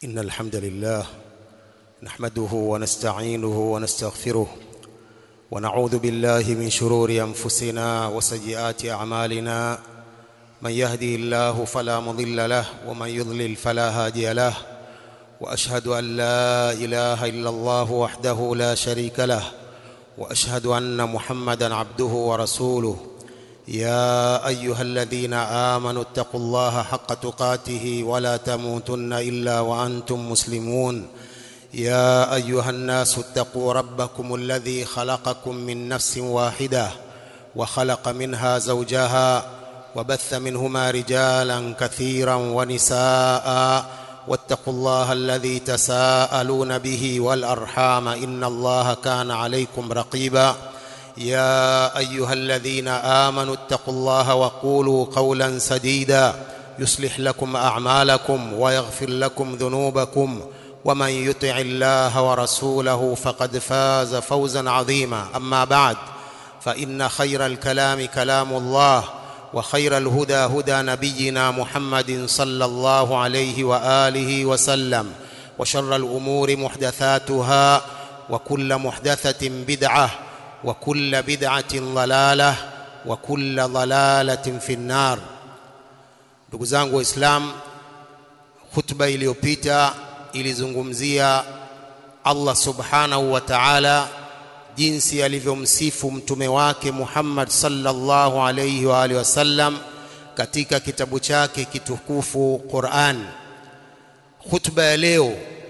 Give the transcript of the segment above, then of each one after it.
إن الحمد لله نحمده ونستعينه ونستغفره ونعوذ بالله من شرور أنفسنا وسيئات أعمالنا من يهدي الله فلا مضل له ومن يضلل فلا هادي له وأشهد أن لا إله إلا الله وحده لا شريك له وأشهد أن محمدا عبده ورسوله يا ايها الذين امنوا اتقوا الله حق تقاته ولا تموتن الا وانتم مسلمون يا ايها الناس اتقوا ربكم الذي خلقكم من نفس واحده وخلق منها زوجها وبث منهما رجالا كثيرا ونساء واتقوا الله الذي تساءلون به والارحام ان الله كان عليكم رقيبا يا ايها الذين امنوا اتقوا الله وقولوا قولا سديدا يصلح لكم اعمالكم ويغفر لكم ذنوبكم ومن يطع الله ورسوله فقد فاز فوزا عظيما اما بعد فان خير الكلام كلام الله وخير الهدى هدى نبينا محمد صلى الله عليه واله وسلم وشر الامور محدثاتها وكل محدثه بدعه وكل بدعة ضلالة وكل ضلالة في النار ndugu zangu waislam khutba iliyopita ilizungumzia Allah subhanahu wa ta'ala jinsi alivyomsifu mtume wake Muhammad sallallahu alayhi wa alihi wasallam katika kitabu chake kitukufu Qur'an khutba ya leo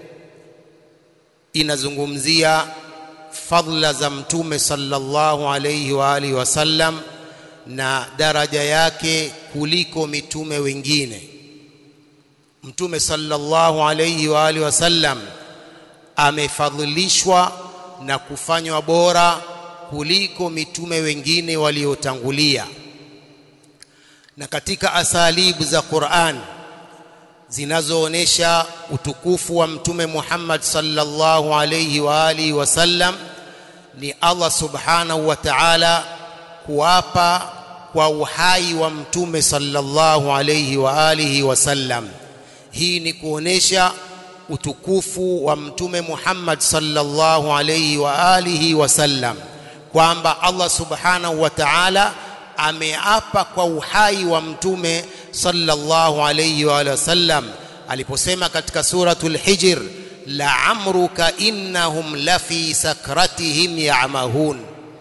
inazungumzia fadla za mtume sallallahu alayhi wa alihi wasallam na daraja yake kuliko mitume wengine mtume sallallahu alayhi wa alihi wasallam amefadhilishwa na kufanywa bora kuliko mitume wengine waliotangulia na katika asalibu za Qur'an zinazoonesha utukufu wa mtume Muhammad sallallahu alayhi wa alihi wasallam ni Allah subhanahu wa ta'ala kuapa kwa uhai wa mtume sallallahu alayhi wa alihi wasallam hii ni kuonesha utukufu wa mtume Muhammad sallallahu alayhi wa alihi wasallam kwamba Allah subhanahu wa ta'ala ameapa kwa uhai wa mtume sallallahu alayhi wa sallam aliposema katika suratul hijr la amruka innahum lafi sakratihim ya'mahun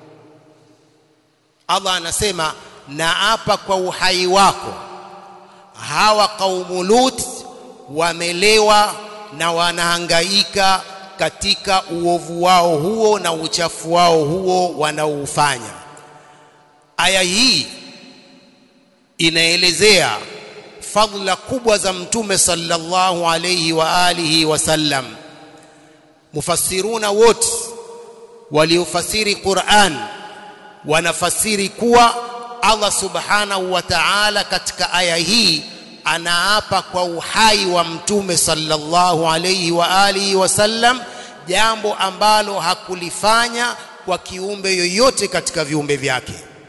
Allah anasema naapa kwa uhai wako hawa kaumu lut wamelewa na wanahangaika katika uovu wao huo na uchafu wao huo wanaoufanya aya hii inaelezea fadhila kubwa za mtume sallallahu alayhi wa alihi wasallam mufassiruna wote waliofasiri Qur'an wanafasiri kuwa Allah subhanahu wa ta'ala katika aya hii anaapa kwa uhai wa mtume sallallahu alayhi wa alihi wasallam jambo ambalo hakulifanya kwa kiumbe yoyote katika viumbe vyake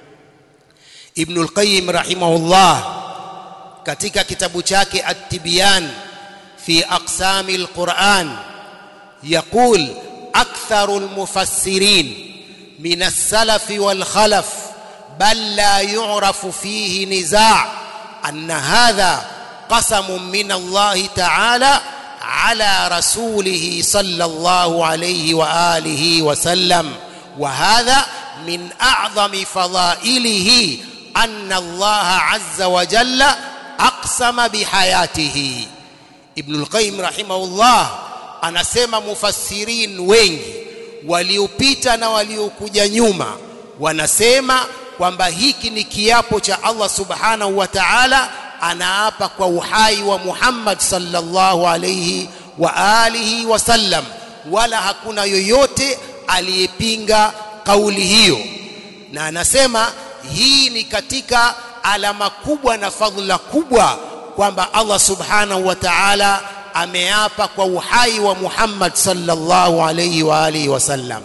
Ibn al-Qayyim rahimahullah katika kitabu chake At-Tibyan fi aqsami al-Quran يقول أكثر المفسرين من السلف والخلف بل لا يعرف فيه نزاع أن هذا قسم من الله تعالى على رسوله صلى الله عليه وآله وسلم وهذا من أعظم فضائله أن الله عز وجل أقسم بحياته ابن القيم رحمه الله anasema mufassirin wengi waliopita na waliokuja nyuma wanasema kwamba hiki ni kiapo cha Allah subhanahu wa ta'ala anaapa kwa uhai wa Muhammad sallallahu alayhi wa alihi wasallam wala hakuna yoyote aliyepinga kauli hiyo na anasema hii ni katika alama kubwa na fadhila kubwa kwamba Allah subhanahu wa ta'ala ameapa kwa uhai wa Muhammad sallallahu alayhi wa alihi wasallam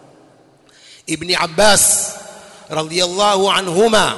Ibn Abbas radhiyallahu anhuma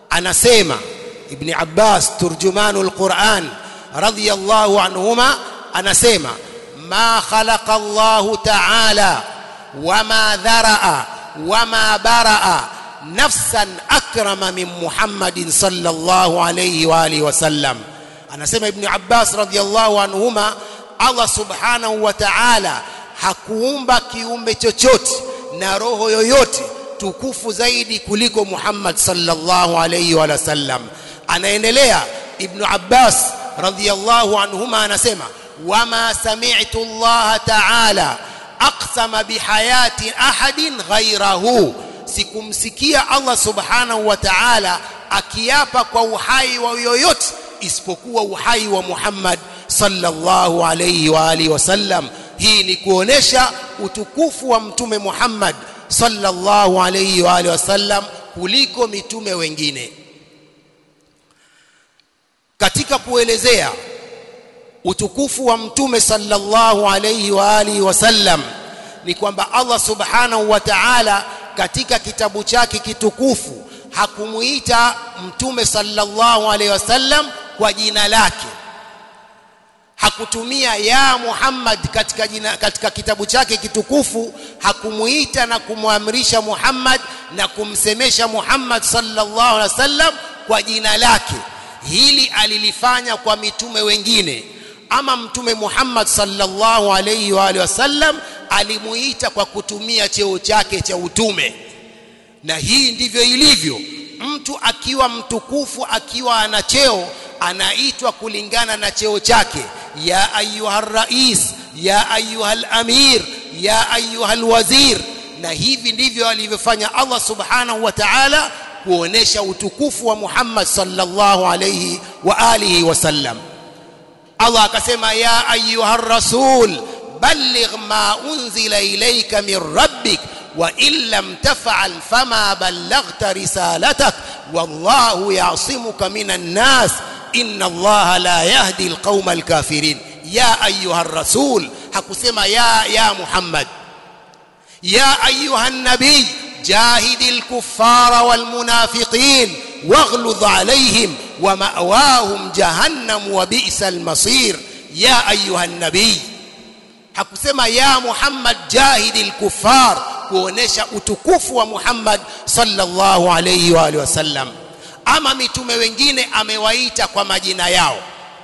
anasema Ibn Abbas turjumanul Quran radhiyallahu anhuma anasema ma khalaqa Allahu ta'ala wama dharaa wama baraa nafsan akrama min Muhammadin sallallahu alayhi wa alihi wasallam anasema ibn Abbas radhiyallahu anhuma Allah subhanahu wa ta'ala hakuumba kiumbe chochote na roho yoyote tukufu zaidi kuliko Muhammad sallallahu alayhi wa sallam anaendelea ibn Abbas radhiyallahu anhuma anasema wama sami'tu Allah ta'ala aqsama bihayati ahadin ghayrahu sikumsikia Allah subhanahu wa ta'ala akiapa kwa uhai wa yoyote isipokuwa uhai wa Muhammad sallallahu alayhi wa alihi wasallam hii ni kuonesha utukufu wa mtume Muhammad sallallahu alayhi wa alihi wasallam kuliko mitume wengine katika kuelezea utukufu wa mtume sallallahu alayhi wa alihi wasallam ni kwamba Allah subhanahu wa ta'ala katika kitabu chake kitukufu hakumuita mtume sallallahu alayhi wasallam kwa jina lake hakutumia ya Muhammad katika jina, katika kitabu chake kitukufu hakumuita na kumwamrisha Muhammad na kumsemesha Muhammad sallallahu alaihi wasallam kwa jina lake hili alilifanya kwa mitume wengine ama mtume Muhammad sallallahu alaihi wa alihi wasallam alimuita kwa kutumia cheo chake cha utume na hii ndivyo ilivyo mtu akiwa mtukufu akiwa ana cheo anaitwa kulingana na cheo chake ya ayuha rais ya ayuha amir ya ayuha wazir na hivi ndivyo alivyofanya Allah subhanahu wa ta'ala kuonesha utukufu wa Muhammad sallallahu alayhi wa alihi wasallam Allah akasema ya ayuha rasul balligh ma unzila ilayka min rabbik wa in lam taf'al fama ballaghta risalatak wallahu ya'simuka minan nas inna Allah la yahdi alqauma alkafirin ya ayuha rasul hakusema ya ya Muhammad ya ayuha nabii جاهد الكفار والمنافقين واغلظ عليهم ومأواهم جهنم وبئس المصير يا أيها النبي hakusema ya Muhammad jahidi al-kuffar kuonesha utukufu wa Muhammad sallallahu alayhi wa alihi wasallam ama mitume wengine amewaita kwa majina yao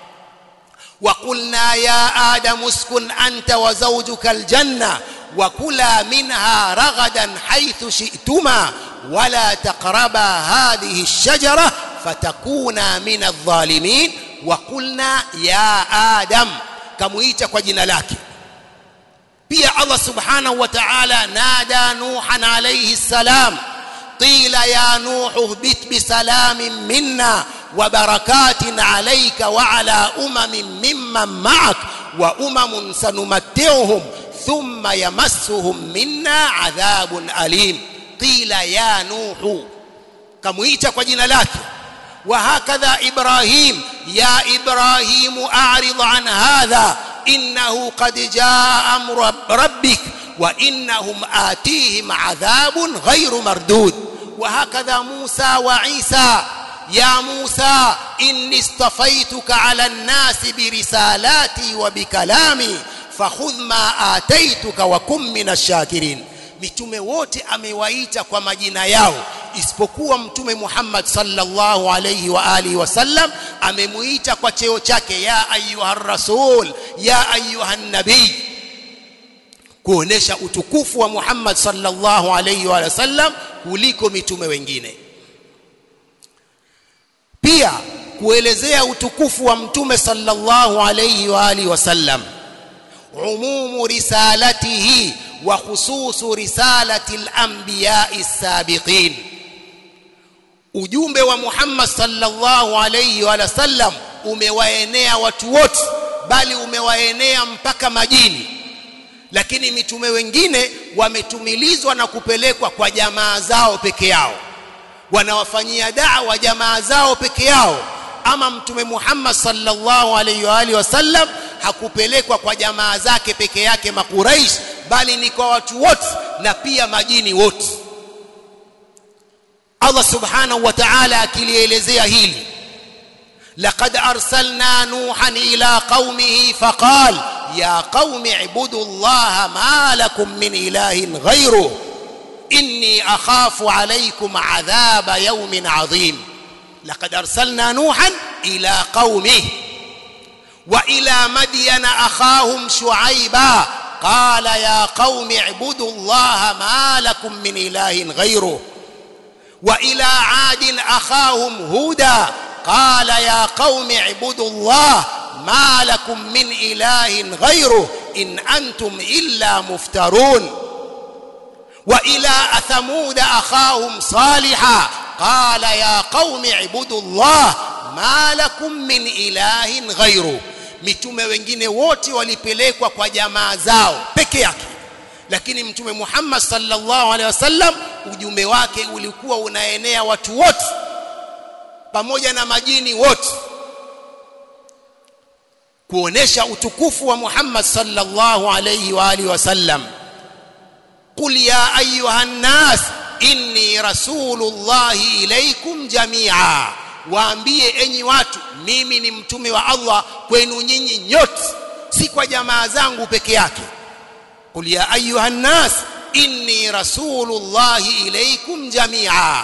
وقلنا يا آدم اسكن أنت وزوجك الجنة وكلا منها رغدا حيث شئتما ولا تقربا هذه الشجرة فتكونا من الظالمين وقلنا يا آدم كمويتا kwa jina lake pia Allah subhanahu wa ta'ala nada nuhan alayhi salam qila ya nuh ihbit bisalamin minna wa barakatin alayka wa ala umamin mimman ma'ak wa umamun sanumatti'uhum thumma yamassuhum minna adhabun alim qila ya nuh kamuita kwa jina lake وهكذا إبراهيم يا إبراهيم أعرض عن هذا إنه قد جاء أمر ربك وإنهم آتيهم عذاب غير مردود وهكذا موسى وعيسى يا موسى إني اصطفيتك على الناس برسالاتي وبكلامي فخذ ما آتيتك وكن من الشاكرين mitume wote amewaita kwa majina yao isipokuwa mtume Muhammad sallallahu alayhi wa alihi wasallam amemuita kwa cheo chake ya ayuha rasul ya ayuha nabii kuonesha utukufu wa Muhammad sallallahu alayhi wa sallam kuliko mitume wengine pia kuelezea utukufu wa mtume sallallahu alayhi wa alihi wasallam umumu risalatihi wa khususu risalati al-anbiya'i as-sabiqin ujumbe wa Muhammad sallallahu alayhi wa sallam umewaenea watu wote bali umewaenea mpaka majini lakini mitume wengine wametumilizwa na kupelekwa kwa jamaa zao peke yao wanawafanyia da'wa jamaa zao peke yao ama mtume Muhammad sallallahu alayhi wa alihi wasallam hakupelekwa kwa jamaa zake peke yake makuraish bali ni kwa watu wote na pia majini wote Allah subhanahu wa ta'ala akilielezea hili لقد أرسلنا نوحا إلى قومه فقال يا قوم اعبدوا الله ما لكم من إله غيره إني أخاف عليكم عذاب يوم عظيم لقد أرسلنا نوحا إلى قومه وإلى مدين أخاهم شعيبا قال يا قوم اعبدوا الله ما لكم من إله غيره وإلى عاد أخاهم هودا قال يا قوم اعبدوا الله ما لكم من إله غيره إن أنتم إلا مفترون وإلى ثمود أخاهم صالحا قال يا قوم اعبدوا الله ما لكم من إله غيره mitume wengine wote walipelekwa kwa jamaa zao peke yake lakini mtume Muhammad sallallahu alaihi wasallam ujumbe wake ulikuwa unaenea watu wote pamoja na majini wote kuonesha utukufu wa Muhammad sallallahu alaihi wa alihi wasallam qul ya ayuha nnas inni rasulullahi ilaikum jamia waambie enyi watu mimi ni mtume wa Allah kwenu nyinyi nyote si kwa jamaa zangu peke yake qul ya ayuha nnas inni rasulullahi ilaikum jamia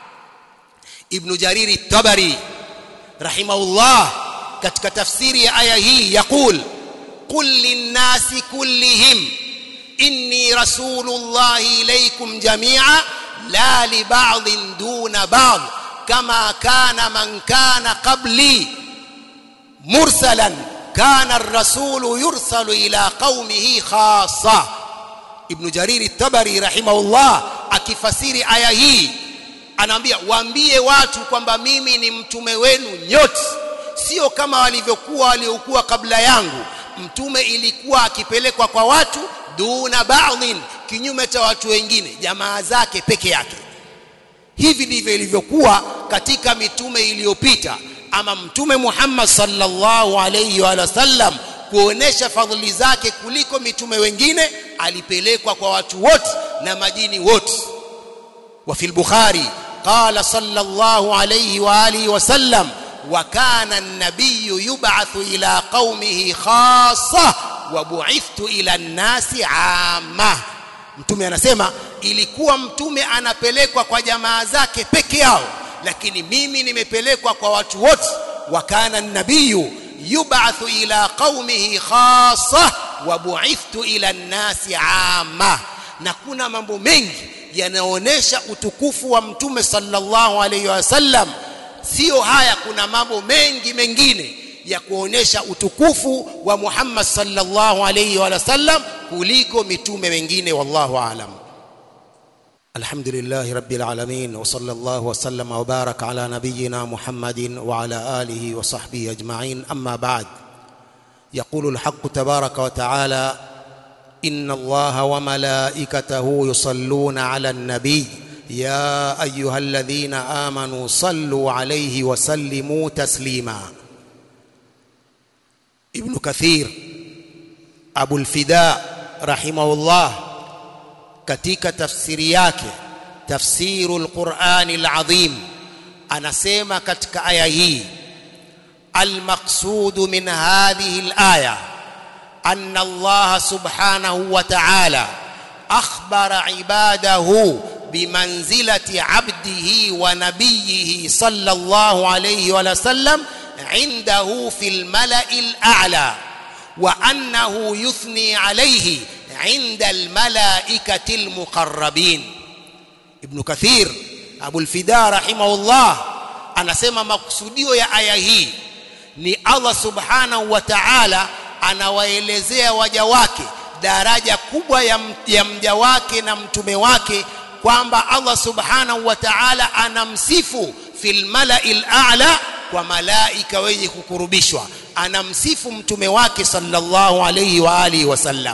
ibn jariri tabari rahimahullah katika tafsiri ya aya hii yaqul qul linnasi kullihim inni rasulullahi ilaikum jamia la li ba'dhin duna ba'd kama kana man kana qabli mursalan kana ar-rasulu yursalu ila qaumihi khassa ibn jarir at-tabari rahimahullah akifasiri aya hii anaambia waambie watu kwamba mimi ni mtume wenu nyote sio kama walivyokuwa waliokuwa kabla yangu mtume ilikuwa akipelekwa kwa watu duna ba'dhin kinyume cha watu wengine jamaa zake peke yake hivi ndivyo ilivyokuwa katika mitume iliyopita ama mtume Muhammad sallallahu alayhi wa sallam kuonesha fadhili zake kuliko mitume wengine alipelekwa kwa watu wote na majini wote wa fil bukhari qala sallallahu alayhi wa alihi wa sallam wa kana an-nabiy yub'athu ila qaumihi khassa wa bu'ithtu ila an-nasi 'amma mtume anasema ilikuwa mtume anapelekwa kwa jamaa zake peke yao lakini mimi nimepelekwa kwa watu wote wa kana an-nabiy yub'athu ila qaumihi khassa wa bu'ithtu ila an-nasi 'amma na kuna mambo mengi yanaonesha utukufu wa mtume sallallahu alayhi wasallam sio haya kuna mambo mengi mengine ya kuonesha utukufu wa Muhammad sallallahu alayhi wa sallam kuliko mitume wengine wallahu aalam Alhamdulillah rabbil alamin wa sallallahu wa sallama wa baraka ala nabiyyina Muhammadin wa ala alihi wa sahbihi ajma'in amma ba'd يقول الحق تبارك وتعالى إن الله وملائكته يصلون على النبي يا أيها الذين آمنوا صلوا عليه وسلموا تسليما ابن كثير أبو الفداء رحمه الله katika tafsiri yake tafsiru alqurani alazim anasema katika aya hii almaqsudu min hadhihi alaya أن الله سبحانه وتعالى أخبر عباده بمنزلة عبده ونبيه صلى الله عليه وسلم عنده في الملأ الأعلى وأنه يثني عليه عند الملائكة المقربين ابن كثير أبو الفداء رحمه الله anasema makusudio ya aya hii ni Allah subhanahu wa ta'ala anawaelezea waja wake daraja kubwa ya, ya mja wake na mtume wake kwamba Allah subhanahu wa ta'ala anamsifu fil mala'il a'la kwa malaika wenye kukurubishwa anamsifu mtume wake sallallahu alayhi wa alihi wasallam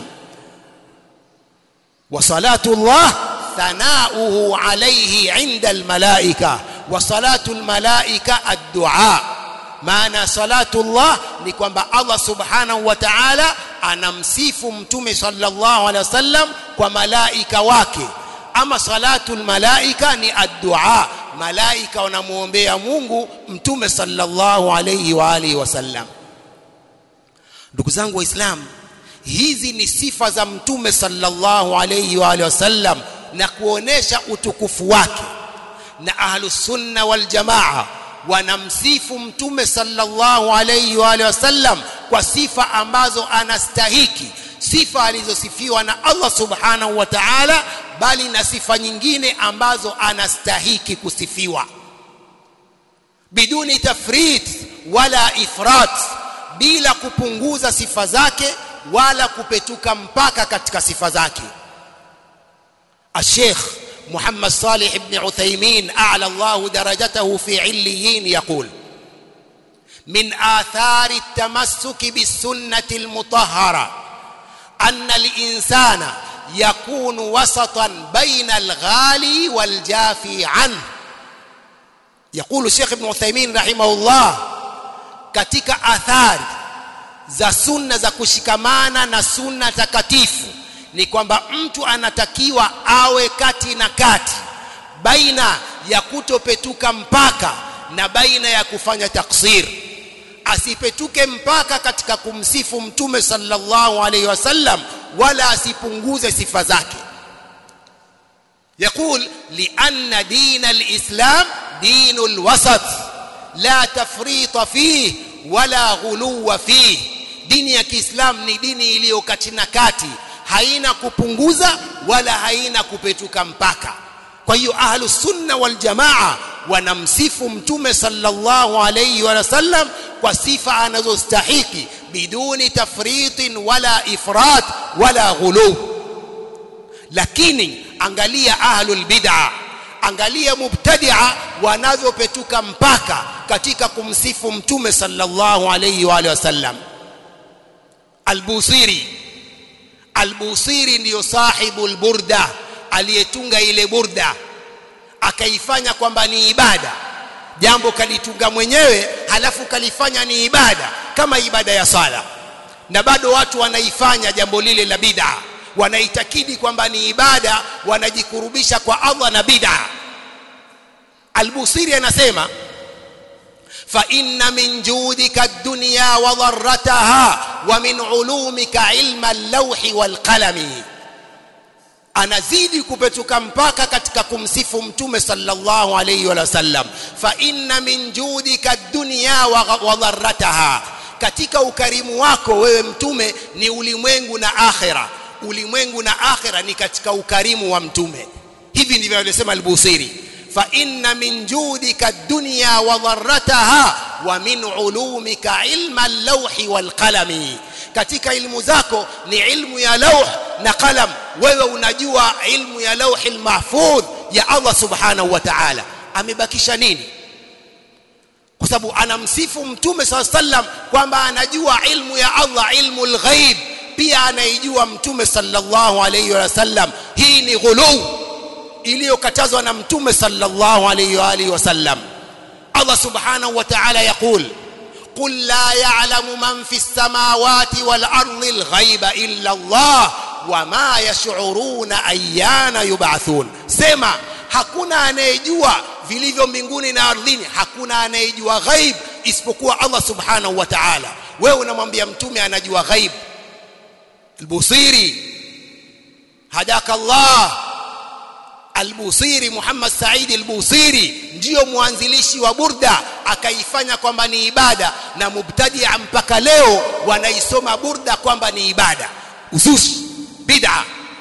wa salatullah thanauhu alayhi 'inda almalaika wa salatul malaika ad-du'a maana salatullah ni kwamba Allah subhanahu wa ta'ala anamsifu mtume sallallahu alaihi wasallam kwa malaika wake ama salatul malaika ni ad-du'a malaika wanamuombea Mungu mtume sallallahu alayhi wa alihi wasallam ndugu zangu waislamu hizi ni sifa za mtume sallallahu alayhi wa alihi wasallam na kuonesha utukufu wake na ahlus sunna wal jamaa wanamsifu mtume sallallahu alayhi wa alihi wasallam kwa sifa ambazo anastahiki sifa alizosifiwa na Allah subhanahu wa ta'ala bali na sifa nyingine ambazo anastahiki kusifiwa biduni tafrit wala ifrat bila kupunguza sifa zake wala kupetuka mpaka katika sifa zake الشيخ محمد صالح بن عثيمين أعلى الله درجته في عليين يقول من آثار التمسك بالسنة المطهرة أن الإنسان يكون وسطا بين الغالي والجافي عنه يقول الشيخ ابن عثيمين رحمه الله katika athari za sunna za kushikamana na sunna takatifu ni kwamba mtu anatakiwa awe kati na kati baina ya kutopetuka mpaka na baina ya kufanya taksir asipetuke mpaka katika kumsifu mtume sallallahu alaihi wasallam wala asipunguze sifa zake يقول لأن دين الإسلام دين الوسط لا تفريط فيه ولا غلو فيه dini ya Kiislamu ni dini iliyo kati na kati haina kupunguza wala haina kupetuka mpaka kwa hiyo ahlus sunna wal jamaa wanamsifu mtume sallallahu alayhi wa sallam kwa sifa anazostahiki biduni tafritin wala ifrat wala ghulu lakini angalia ahlul bid'a angalia mubtadi'a wanavyopetuka mpaka katika kumsifu mtume sallallahu alayhi wa sallam albusiri albusiri ndiyo sahibu alburda aliyetunga ile burda akaifanya kwamba ni ibada jambo kalitunga mwenyewe halafu kalifanya ni ibada kama ibada ya sala na bado watu wanaifanya jambo lile la bid'a wanaitakidi kwamba ni ibada wanajikurubisha kwa Allah na bid'a albusiri anasema فإن من جودك الدنيا وضرتها ومن علومك علم اللوح والقلم anazidi kupetuka mpaka katika kumsifu mtume sallallahu alayhi wa sallam fa inna min judika dunya wa dharrataha katika ukarimu wako wewe mtume ni ulimwengu na akhira ulimwengu na akhira ni katika ukarimu wa mtume hivi ndivyo alisema al-Busiri فإن من جودك الدنيا وضرتها ومن علومك علم اللوح والقلم katika ilmu zako ni ilmu ya lauh na qalam wewe unajua ilmu ya lauhi mahfudh ya Allah subhanahu wa ta'ala amebakisha nini kwa sababu anamsifu mtume swalla sallam kwamba anajua ilmu ya Allah ilmu alghaib pia anaijua mtume sallallahu alayhi wa sallam hii ni ghuluu iliyokatazwa na mtume sallallahu alayhi wa alihi wasallam Allah subhanahu wa ta'ala yaqul قل لا يعلم من في السماوات والأرض الغيب إلا الله وما يشعرون أيان يبعثون سما hakuna anayejua vilivyo mbinguni na ardhini hakuna anayejua ghaib isipokuwa Allah subhanahu wa ta'ala wewe unamwambia mtume anajua ghaib al-Busiri hadaka Allah Al-Busiri Muhammad Said Al-Busiri ndiyo mwanzilishi wa burda akaifanya kwamba ni ibada na mubtadia mpaka leo wanaisoma burda kwamba ni ibada uzushi bid'a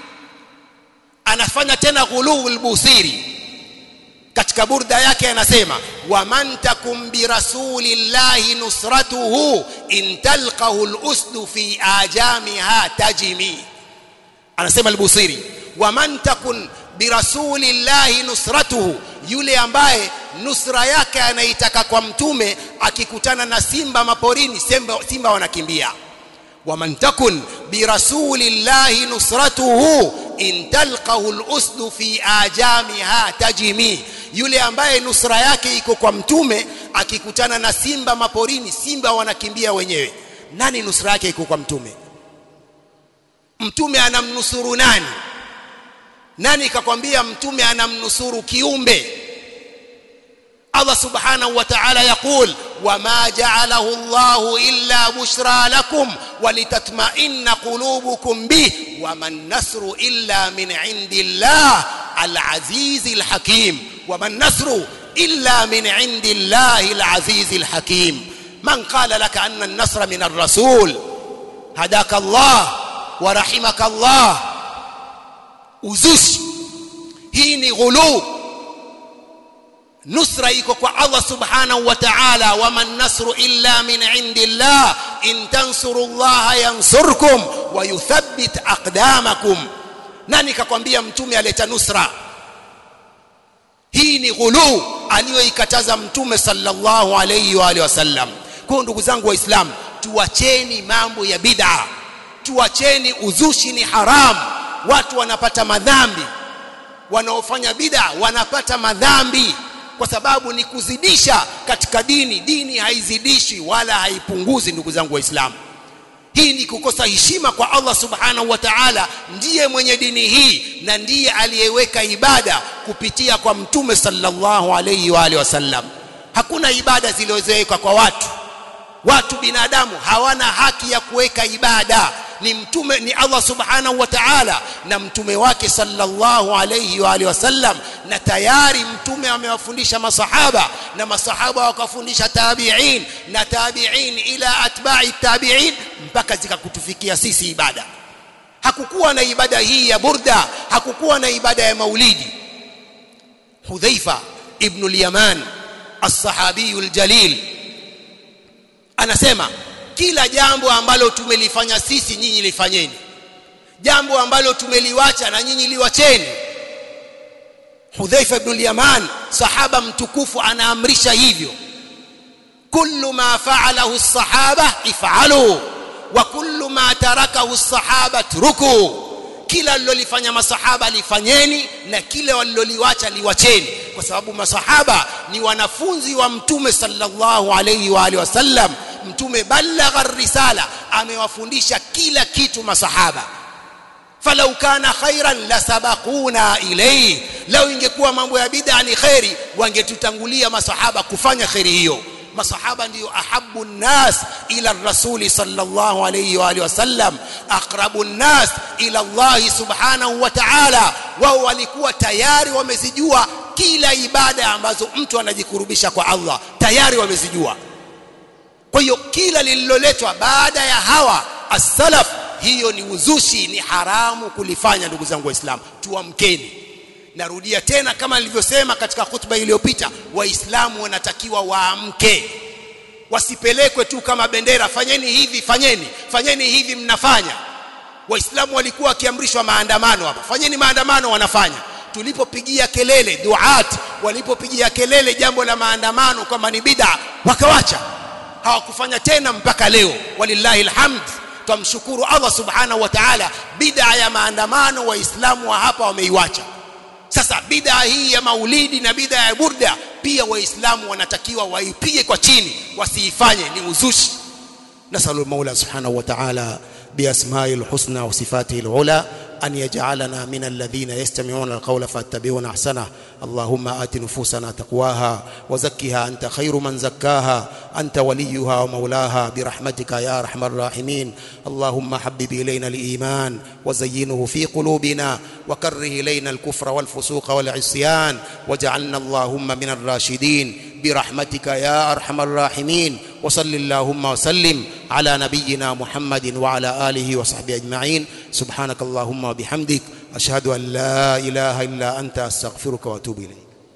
anafanya tena ghuluu al-Busiri katika burda yake anasema waman takum bi rasulillahi nusratuhu in talqahu al-usdu fi ajamiha tajimi anasema al-Busiri waman takun birasulillahi nusratuhu yule ambaye nusra yake anaitaka kwa mtume akikutana na simba maporini simba, simba wanakimbia waman takun birasulillahi nusratuhu in talqahu al-usdu fi ajamiha tajimi yule ambaye nusra yake iko kwa mtume akikutana na simba maporini simba wanakimbia wenyewe nani nusra yake iko kwa mtume mtume anamnusuru nani nani kakwambia mtume anamnusuru kiumbe Allah subhanahu wa ta'ala yaqul wama ja'alahu Allahu illa bushra lakum walitatma'inna qulubukum bih wama an-nasru illa min 'indillah al-'aziz al-hakim wama an-nasru illa min 'indillahi al-'aziz al-hakim man qala laka anna an-nasra min ar-rasul hadaka Allah wa rahimaka Allah uzushi hii ni ghuluu nusra iko kwa Allah subhanahu wa ta'ala wama nasru illa min indillah in tansurullaha yansurkum wa yuthabbit aqdamakum nani kakwambia mtume aleta nusra hii ni ghulu aliyoikataza mtume sallallahu alayhi wa alihi wasallam kwa ndugu zangu waislamu tuacheni mambo ya bid'a tuacheni uzushi ni haram watu wanapata madhambi wanaofanya bid'a wanapata madhambi kwa sababu ni kuzidisha katika dini dini haizidishi wala haipunguzi ndugu zangu waislamu hii ni kukosa heshima kwa Allah subhanahu wa ta'ala ndiye mwenye dini hii na ndiye aliyeweka ibada kupitia kwa mtume sallallahu alayhi wa alihi wasallam hakuna ibada zilizowekwa kwa watu watu binadamu hawana haki ya kuweka ibada ni mtume ni Allah subhanahu wa ta'ala na mtume wake sallallahu alayhi wa alihi wasallam na tayari mtume amewafundisha masahaba na masahaba wakafundisha tabi'in na tabi'in ila atba'i tabi'in mpaka zikakutufikia sisi ibada hakukuwa na ibada hii ya burda hakukuwa na ibada ya maulidi Hudhaifa ibn al-Yaman as-sahabi al-jalil anasema kila jambo ambalo tumelifanya sisi nyinyi lifanyeni jambo ambalo tumeliwacha na nyinyi liwacheni Hudhaifa ibn al-Yaman sahaba mtukufu anaamrisha hivyo kullu ma fa'alahu as-sahaba if'alu wa kullu ma tarakahu as-sahaba truku kila alilolifanya masahaba lifanyeni na kile waliloliwacha liwacheni kwa sababu masahaba ni wanafunzi wa mtume sallallahu alayhi wa alihi wasallam mtume balagha risala amewafundisha kila kitu masahaba falau kana khairan lasabaquna ilayhi lau ingekuwa mambo ya bid'a ni khairi wangetutangulia masahaba kufanya khairi hiyo masahaba ndio ahabbu nnas ila rasuli sallallahu alayhi wa alihi wasallam aqrabu nnas ila Allah subhanahu wa ta'ala wao walikuwa tayari wamezijua kila ibada ambazo mtu anajikurubisha kwa Allah tayari wamezijua kwa hiyo kila lililoletwa baada ya hawa as-salaf hiyo ni uzushi ni haramu kulifanya ndugu zangu waislamu tuamkeni narudia tena kama nilivyosema katika khutba iliyopita waislamu wanatakiwa waamke wasipelekwe tu kama bendera fanyeni hivi fanyeni fanyeni hivi mnafanya waislamu walikuwa wakiamrishwa maandamano hapa fanyeni maandamano wanafanya tulipopigia kelele duat walipopigia kelele jambo la maandamano kama ni bid'a wakawacha hawakufanya tena mpaka leo walillahi alhamd tumshukuru Allah subhanahu wa ta'ala bid'a ya maandamano waislamu wa hapa wameiwacha sasa bid'a hii ya maulidi na bid'a ya burda pia waislamu wanatakiwa waipige kwa chini wasiifanye ni uzushi nasalu المولى سبحانه وتعالى بأسمائه الحسنى وصفاته العلى أن يجعلنا من الذين يستمعون القول فاتبعون أحسنه اللهم آت نفوسنا تقواها وزكها أنت خير من زكاها أنت وليها ومولاها برحمتك يا أرحم الراحمين اللهم حبب إلينا الإيمان وزينه في قلوبنا وكره إلينا الكفر والفسوق والعصيان واجعلنا اللهم من الراشدين برحمتك يا أرحم الراحمين وصل اللهم وسلم على نبينا محمد وعلى آله وصحبه أجمعين سبحانك اللهم وبحمدك أشهد أن لا إله إلا أنت أستغفرك وأتوب إليك